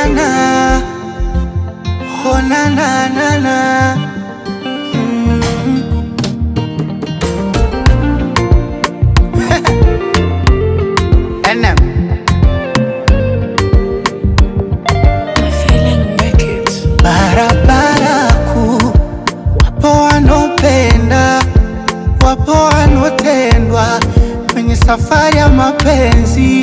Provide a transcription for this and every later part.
na oh na na na na mm. NM barabara kuu, wapo wanaopenda, wapo wanaotendwa kwenye safari ya mapenzi.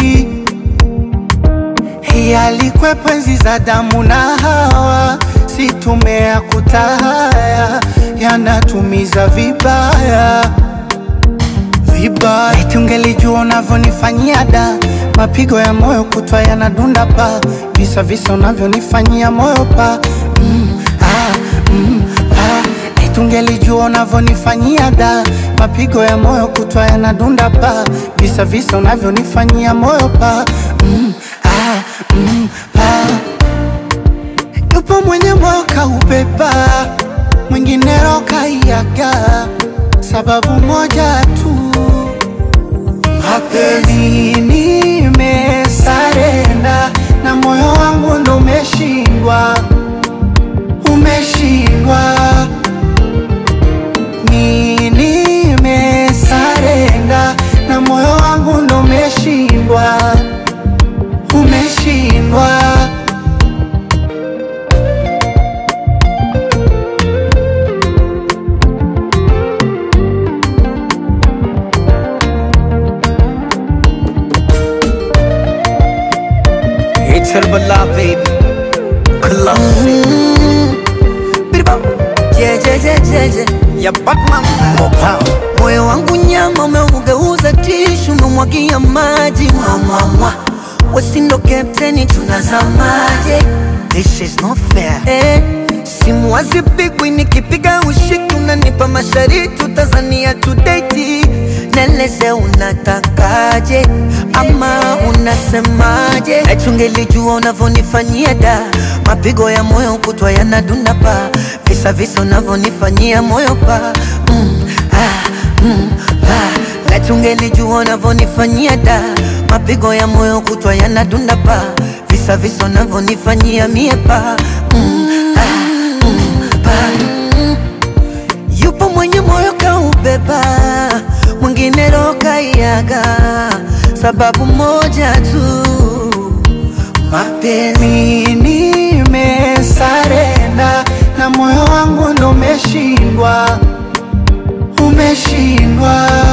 Hii alikwepo enzi za damu na Hawa, si tumea kutahaya, yanatumiza vibaya vibaya. Eti ungelijua unavyonifanyia da, mapigo ya moyo kutwa yanadunda pa, visa visa unavyonifanyia moyo pa mm, ah, mm, ah. Eti ungelijua unavyonifanyia da, mapigo ya moyo kutwa yanadunda pa, visa visa unavyonifanyia moyo pa mm, ah, mm, pa. Yupo mwenye moyo kaubeba, mwingine roho kaiaga, sababu moja tu mapenzi nimesarenda na moyo wangu ndo umeshindwa, umeshindwa. Mi nimesarenda na moyo wangu ndo umeshindwa, umeshindwa. It's Herbala, baby. Classic. Biribam. Je, je, je, je, je. Ya Batman. Mopao. Moyo wangu nyama umeugeuza tishu, umemwagia maji mwamwamwa, wesindo kapteni, tunazamaje? This is not fair. Eh, simu hazipigwi, nikipiga ushiki, unanipa mashariti, utazania tudeti, neleze unatakaje ama unasemaje? Eti ungelijua unavyonifanyia da, mapigo ya moyo kutwa yanadunda pa, visa visa unavyonifanyia moyo pa mm, ah, mm, ah. Eti ungelijua unavyonifanyia da, mapigo ya moyo kutwa yanadunda pa, visa visa unavyonifanyia mie pa mm, ah, mm, pa Yupo mwenye moyo kaubeba, mwingine roho kaiaga, sababu moja tu, mapenzi. Mi nimesarenda na moyo wangu ndo umeshindwa, umeshindwa.